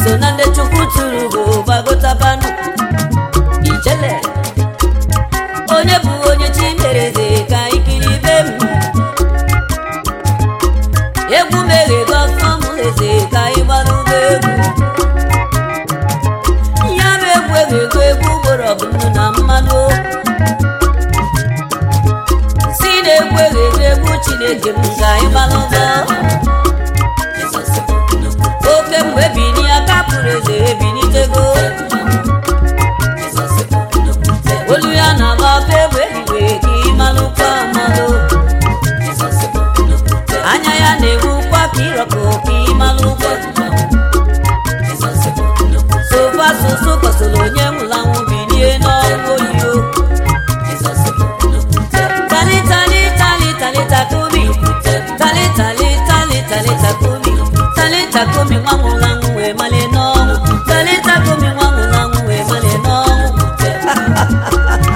iso na ndị chukwu tụrụ bụ gbagotabanụ ijele onye bụ onye chi mere eze ka ikiri be m egwu meghego ọfọm eze ka ịgbara ụgbọ egwu ya bụ egwu eghego egwu ugboro ọbụnụ na mmanụ si na egwu eghego egwu chineke m ka ịgbara ụgbọ oke mgbe bini aka pụrụ eze ebinitego olu ya na-agba ọkụ egbe eluigwe ka ịmalụkwa amalụ anya ya na-egbukwa ka ịrọkọ ka ịmalụkwa sofa soso kọsoro onye nwụrụ anwụ bilie n'ọnwụ oyiyo tali tali tali tali takomi tali tali tali tali takomi tali takomi nwa nwụrụ anwụ wee malie n'ọnwụ tali takomi nwa nwụrụ anwụ wee malie n'ọnwụ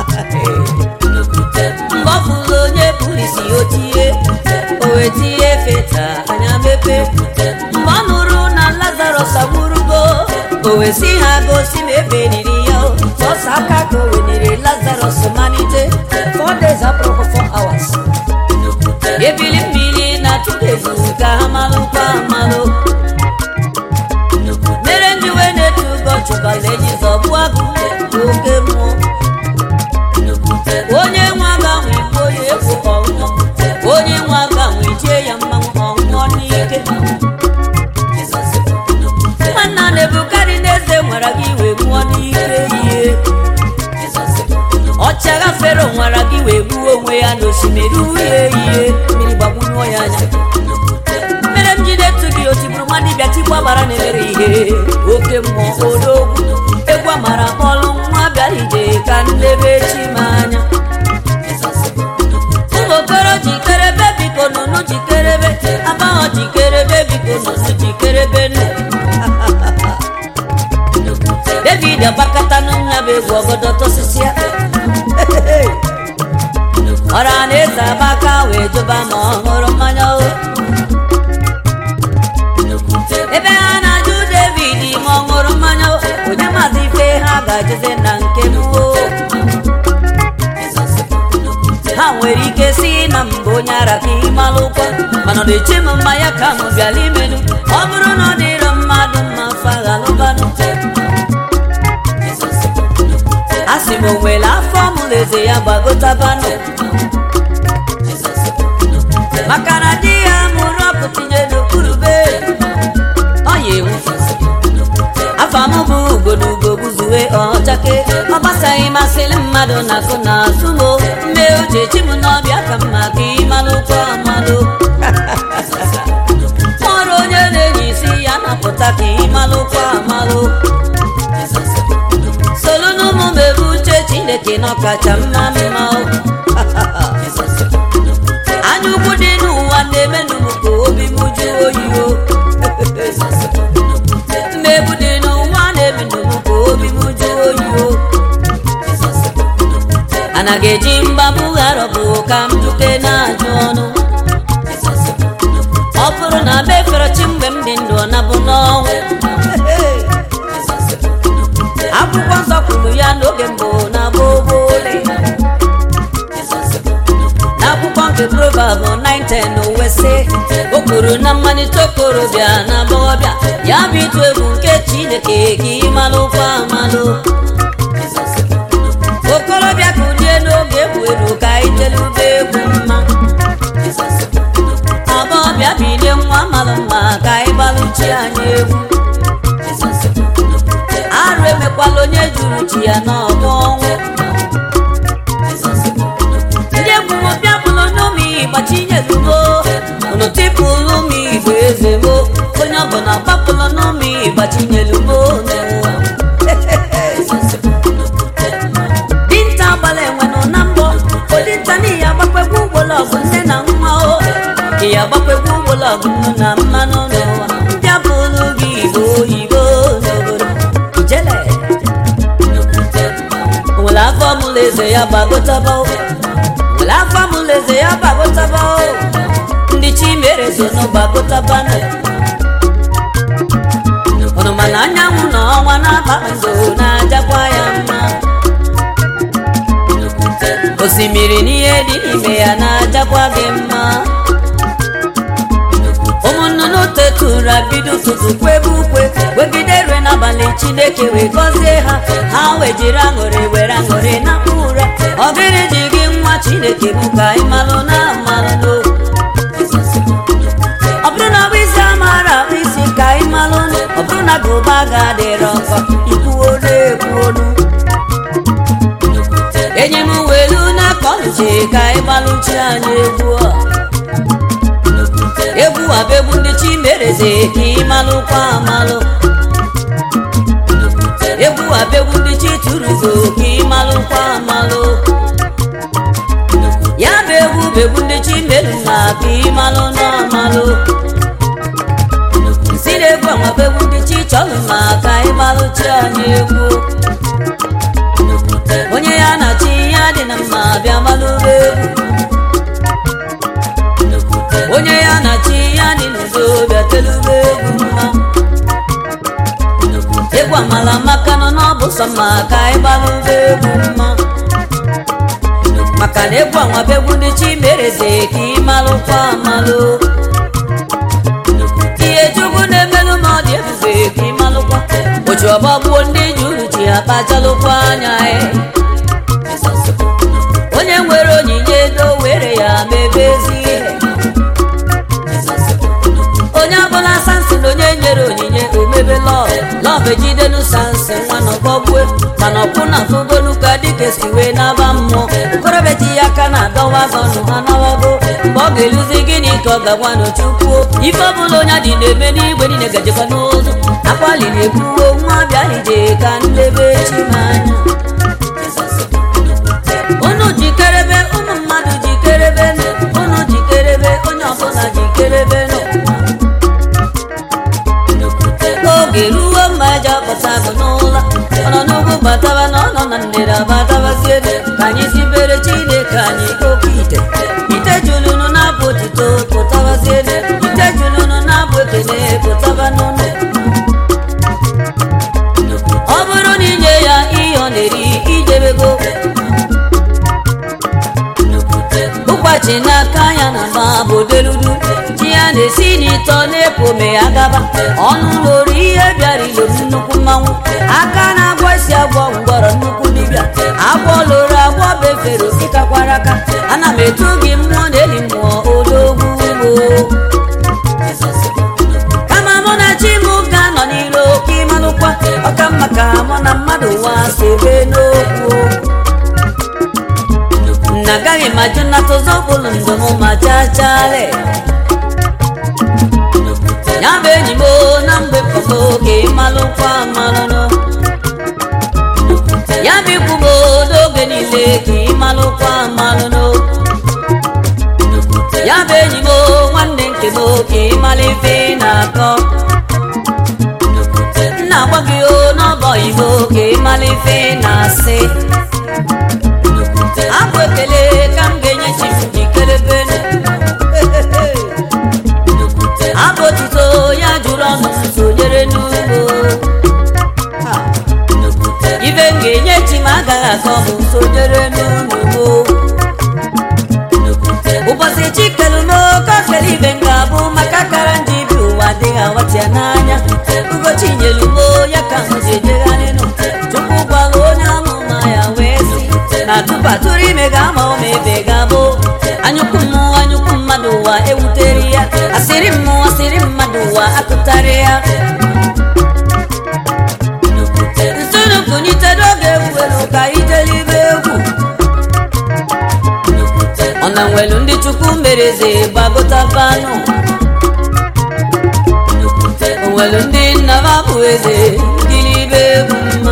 mgbe ọ fụrụ onye pụrụ isi o tie o wee tie feta anya mepe mgbe ọ nụrụ na lazarus agwụrụgo o wee si ha gosi ma ebe niri ya o. sọsọ aka ka o weniri lazarus malite four days apụrụ four hours ebili mmiri na tudezu ka ha malụkwa amalụ mere ndị wee na-etu ụgọ chụbala enyi zọbụ agụ oke mmụọ onye nwe aganwe igbo ya egwu ọnwụọ onye nwe aganwe jie ya mmanwụ ọnwụọ n'ike nwanna na-ebukarị n'eze nwara gị wee gbuo n'ike ihe ọchagha fero nwara gị wee gbuo onwe ya n'osimiri uhie ihe mmiri gbagbunyeọ ya anya mere m ji na-etu gị otiburu nwa dibịa tigbu agbara na-emere ihe oke mmụọ odogwu egwu amara kpọlụ nwa bịara ije ka nlebe chi m anya ụmụ okoro jikerebe biko nụnụ jikerebe abaghọ jikerebe biko nụnụ jikerebe nụ david agbakọta n'nya bụ egwu ọgọdọ tosisia ọra na eze abaka wee jụba ma ọ ṅụrụ mmanya o ebe ha na-ajụ david ma ọ ṅụrụ mmanya o onye maazị ife ha ga-ajụzi na nke m o ha nwere ike si na mbụ onye ara ka ịmalụkwa mana ọ na-eche m mmanya ka m bịala imenu ọ bụrụ na ọ dịrọ mmadụ mma faghalụbanụ a sị m o nwere afọ mụrụ eze ya gbagotabanụ maka na di ya mụrụ ọkụ tinye n'okpuru be ọ ya enwu afọ m bụ ugo na ugo gbuzuwe ọchake ọ gbasaghị masịrị mmadụ na akụ na azụ mo mgbe uche chi m n'ọbịa ka mma ka ịmalụkwa amalụ ọrụ onye na-enye isi ya napụta ka ịmalụkwa amalụ solu n'ụmụ m ebe uche chineke na ọkacha mma mma o. anya ukwu dị n'ụwa na-emenụ m ka obi m jụọ oyi o mmegbu dị n'ụwa na-emenụ m ka obi m jụọ oyi o anaghị eji mgbabụ gharọbụ ka m duke na-ajụ ọnụ ọ bụrụ na be fere chi mgbe m dị ndụ ọ nabụ n'ọnwụ akwụkwọ nsọ kwuru ya n'oge mbụ na gbogbole n'akwụkwọ nke proverb 910 wesị o kwuru na mmalite okorobịa na agbọghọbịa ya bụ ịtụ egwu nke chineke ka ịmalụkwa amalụ okorobịa kulie n'oge egwu elu ka itelube egwu mma agbọghọbịa bilie nwa malụ mma ka ịgbalụchi anyị egwu arụ emekwala onye juru chi ya n'ọgbọ ọnwụ ndị egwu m bịa bụrụ n'ụmụ ịgbachinyelugo unu tipụlụ m igwe eze mo onye ọbụla gbapụlụ n'ụmụ ịgbachinyelugo n'ụwa dinta gbara enwenụ na mbọ odinta n'ihi agbakwegwu ụgbọlọgụ nne na nwa o ị agbakwegwu ụgbọlọgụ nnu na mmanụ n'ụwa bịa bụrụ gị igbo oyibo n'obodo ijele nwere afọ mụlụ eze ya gbagotaba o nwere afọ mụlụ eze ya gbagotaba o ndị chi mere so nụ gbagotaba nụ unu mana na anyanwụ na ọnwa na kpakpando na-ajakwa ya mma osimiri n'ihe dị n'ime ya na-ajakwa gị mma ụmụnnụnụ tetụra bido ụtụtụ kwebe ukwe wegide rue n'abalị chineke wee gọzie ha ha wee jiri aṅụrị were aṅụrị na ụra ọ gịnị ji gị nwa chineke bụ ka ị malụ na amalụ ọ bụrụ na bụ isi amara bụ isi ka ị malụ ọ bụrụ na gụba ga-adịrọ nkọ ikwuo na-ekwu olu enye m welu na kọnche ka ị gbalụchi anyị egwu a egwu a bụ egwu ndị chi mereze ka ị malụkwa amalụ egwu a bụ egwu ndị chi tụrụgo ka ị malụkwa amalụ ya bụ egwu bụ egwu ndị chi merụ na ka ị malụ na amalụ si na egwu anwa bụ egwu ndị chi chọrọ ma ka ị malụchi anyị egwu onye ya na chi ya dị na mma bịa malụba egwu onye ya na chi ya dị n'udo bịa telube egwu mma egwu amala maka nọ n'ọbụ sọ mma ka anyị gbalụba egwu mma maka na egwu anwa bụ egwu ndị chi mereze ka ị malụkwa amalụ ihe chukwu na-emelụ ma ọ dị ebube ka ị malụkwa oji ọgbọ gbuo ndị ji uru ji akpachalụkwa anya ya onye nwere onyinye ego were ya mebe ezi ihe onye ọbụla sansin onye nyere onyinye omebe lọv lọv ejidenu sansin nwana ọgbọgbue mana ọkwụ na fugonu ka dịka si wee n'aba mmụọ okorobịa ji ya aka na-adọwa gọnụ ha nawago mgbe ọ ga-eluzi gịnị ka ọ ga-agwa n'ochukwuo ife ọbụla onye dị na-eme n'igwe niile gajekwa n'ụzọ akwaliri ekwuwo nwa bịa ije ka ndebe chi n'anya unu jikerebe ụmụ mmadụ jikerebe unu jikerebe onye ọbụla jikerebe oge ruo mmaja pụta bụ n'ụlọ ọ nọ n'ugwu bataba na ọ nọ na ndịda batabazie ka anyị sibere chineke anyị oke ite ite julunu na-abụ otito pụtabazie ite julunu na-abụ ekele pụtaba n'ụlọ ọ bụrụ na inye ya ihe ọ na-eri ijebego ụkwachi n'aka ya na ma bụ deludu ji ya na-esi n'ịtọ na-epu ome ya gaba ọnụ loro ihe bịara ilo nnukwu mmanwụ aka na-agwọ isi agwọ ngwọrọ nnukwu dibịa agwọ loro agwọ befere ịkakwara aka ana m etu gị mmụọ na eli mmụọ odogwu kama mụ na chi m ga-anọ n'iro ka ịmalụkwa ọka mma ka mụ na mmadụ wa sebe n'okwu na agaghị m ajụ nnata ụzọ bụlụ ndụ m ma chachale ya bụ enyi m na mgbe pọgo ka ịmalụkwa amalụnụ ya bụ ikwu m n'oge niile ka ịmalụkwa amalụnụ ya bụ enyi m nwanne nke m ka ịmalụ ife na-akọ nna agwa gị o n'ọbọ igbo ka ịmalụ ife na-asị abụ ekele ka m ga-enye chi m jikerebe abụ otuto ya jụrụ ọnụ m sonyere n'ugbo ibe m ga-enye chi m agaghị akọ m sonyere n'ugbo ụbọchị chi kelu m oke okele ibe m ga-abụ maka kara ndị bi ụwa adịghị awatịa n'anya ugochi nyelu m ya ka m ji ejegharị nụ chukwu gwara onye amụma ya wee si na tupu atụrụ ime ga-ama ụma ebe ga-abụ anyụkwu mmụọ anyụkwu mmadụ ụwa ewutere ya asịrị mmụọ asịrị mmadụ ụwa akụtarị ya nsonu kụnyite n'oge egwu elu ka ijelibe egwu ọ na nwelu ndị chukwu mereze gbagotabanụ onwelu ndị nna m abụ eze gilibe egwu mma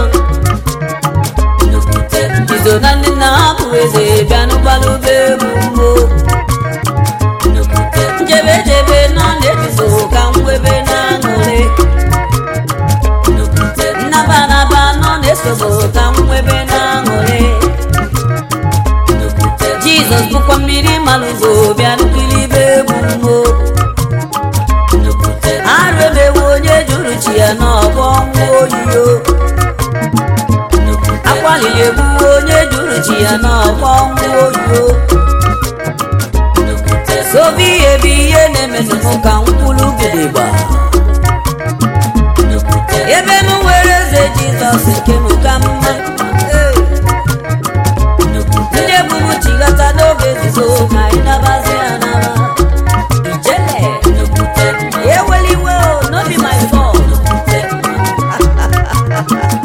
izo na ndị nna ha bụ eze bịanụgbalụba egwu mmo njebe jebe nọ na-ebizo ka mwebe na-aṅụrị nnaba naba nọ na-esobo ka mwebe na-aṅụrị jizọs bụkwa mmiri malụgo bịanụkilibe egwu mmo arụ emewe onye juru chi ya n'ọgbọ nwụọ oyiyo akwalili egbuwe onye juru chi ya n'ọgbọ ọnwụ oyiyo sobi ihe bụ ihe na-emenụ m ka mkpụrụ gidigba ebe m nwere eze jizọs nke m ka mma ndị ebubu chigata n'oge nzuzo ka anyị nabazi anaba ijele eweliwe o no be my fault